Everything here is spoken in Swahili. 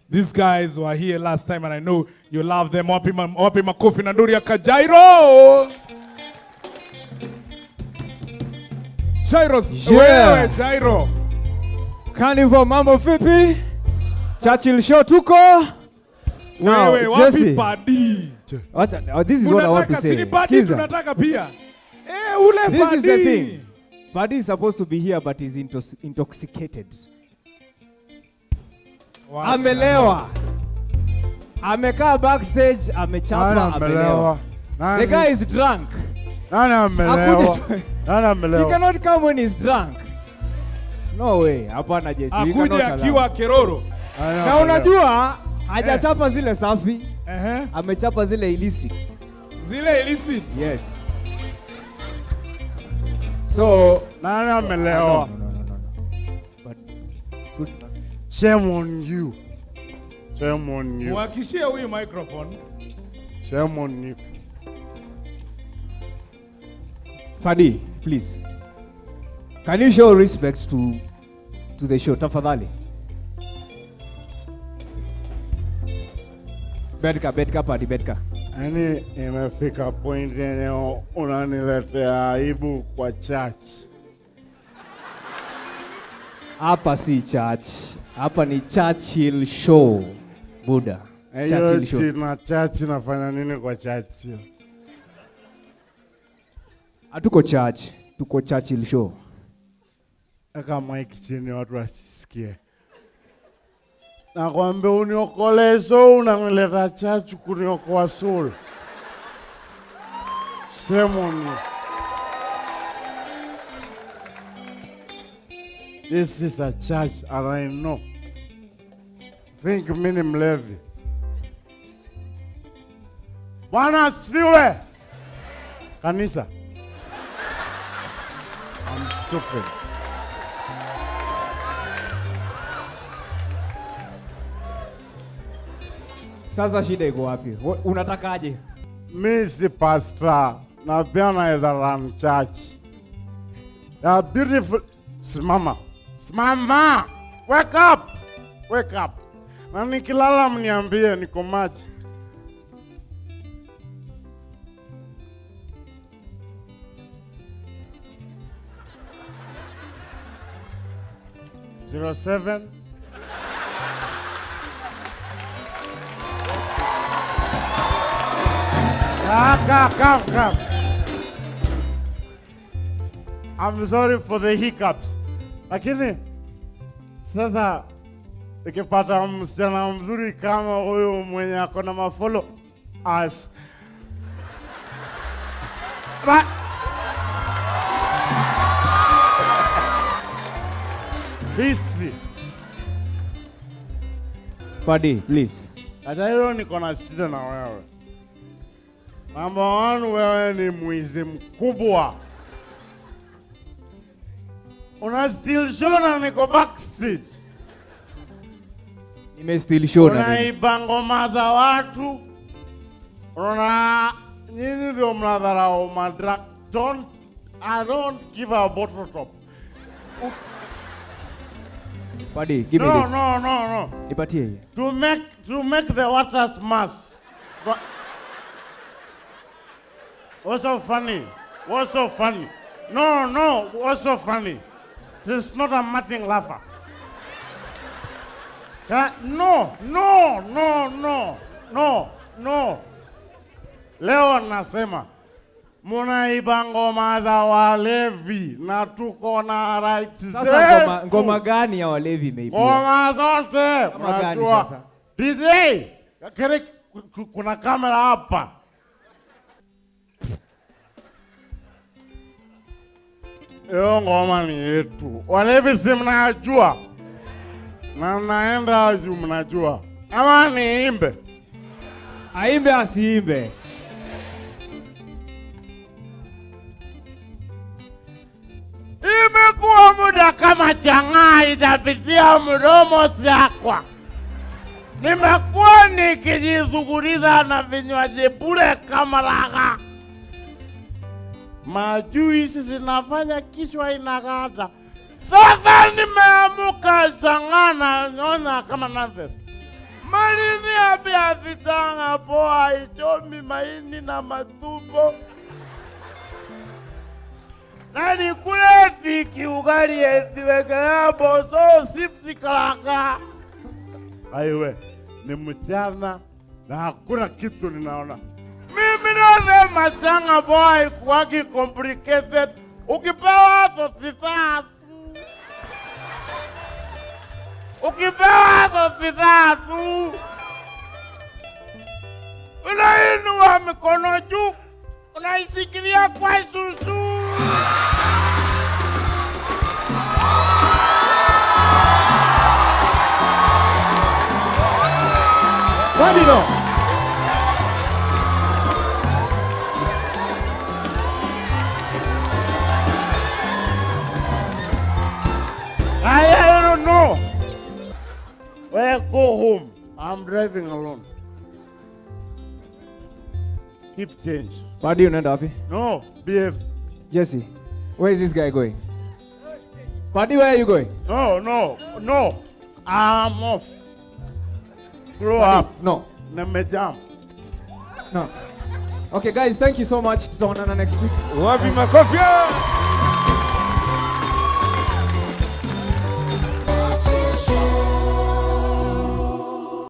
These guys were here last time and I know you love them. Wapi ma- wapi makofi na nduri ya Kajairo. Jairos, Yeah. wewe Jairo. Carnival mambo vipi? Churchill show tuko. Now, Wewe wapi Jesse, padi? what, oh, this is what I want to Unataka say. sini padi Skiza. tunataka pia. Eh, ule This padi. is the thing. Buddy is supposed to be here but is intos intoxicated. Wacha. Amelewa. Amekaa backstage, amechapa, Nani amelewa. amelewa? The Nani- guy is drunk. Nani amelewa? Akuje- Nani He amelewa? cannot come when he's drunk. No way. Hapana Jesse. we cannot Akuja allow. akiwa keroro. Nani Na amelewa? unajua hajachapa zile safi, Ehe. amechapa zile illicit. Zile illicit. Yes. So Nani no, amelewa? no, no, no, no. But good enough. Shame on you. Shame on you. Muhakishie huyu microphone. Shame on you. Fadi, please. Can you show respect to to the show tafadhali? Bedka, bedka Fadi, bedka. Yaani imefika point yenye unaniletea aibu kwa church. Hapa si church. Hapa ni Churchill show. Buddha. Hiyo Churchill show. china church inafanya nini kwa church hiyo? Hatuko church, tuko Churchill show. Eka mic chini watu wasisikie. Nakwambia uniokolee soul, unanileta church kuniokoa soul. Shame on you. This is a church and I know. Think mimi ni mlevi. Bwana asifiwe. Kanisa. I'm stupid. Sasa shida iko wapi? Wa- Unatakaje? mi si pastor na pia naweza run church. Ya beautiful. Simama, simama, wake up, wake up. Na nikilala mniambie niko maji. Zero seven. Ah, come, come, come. I'm sorry for the hiccups. Lakini sasa nikipata msichana mzuri kama huyu mwenye ako na mafolo as But, Bisi. Fadi, please. Hata hilo niko na shida na wewe. Number one, wewe ni mwizi mkubwa. Una still show na niko backstage. Nime still show na nini? Unaiba ngoma za watu. Una nyinyi ndio mnadharau madra. Don't I don't give a bottle top. Fadi, give me No, this. no, no, no. Nipatie hii. To make to make the waters mass. But what's so funny? What's so funny? No, no, what's so funny? This is not a Martin laugher. Yeah, no, no, no, no, no, no. Leo nasema munaiba ngoma za walevi na tuko na rights Sasa zetu. ngoma, ngoma gani ya walevi imeibiwa? Ngoma zote Kama gani unajua. sasa? DJ, kere, ku- ku- kuna kamera hapa. Hiyo ngoma ni yetu. Walevi si mnajua, na naenda juu mnajua, ama niimbe? Aimbe asiimbe? Imekuwa muda kama chang'aa itapitia mdomo sakwa. Nimekuwa nikijizuguriza na vinywaji bure kama raga. Majuisi zinafanya kichwa inakata. Sasa nimeamuka chang'aa na nyona kama nafes. Malini apia vitanga poa ichomi maini na matumbo. Na nikule tiki ugali esiwekelea boso sipsi kalaka. Aiwe, ni mchana na hakuna kitu ninaona. Mimi nasema changa boy kwaki complicated. Ukipewa hapo sitatu. Ukipewa hapo sitatu. Unainua mikono juu. Unaisikilia kwa susu. Fadi no. I, I don't know. Well, go home. I'm driving alone. Keep change. Fadi unaenda wapi? No, behave. Jesse, where is this guy going? Fadi, where are you going? No, no, no. I'm off. Grow Fadi, up. No. Nimejam. No. Okay, guys, thank you so much. Tutaonana next week. Wapi makofi?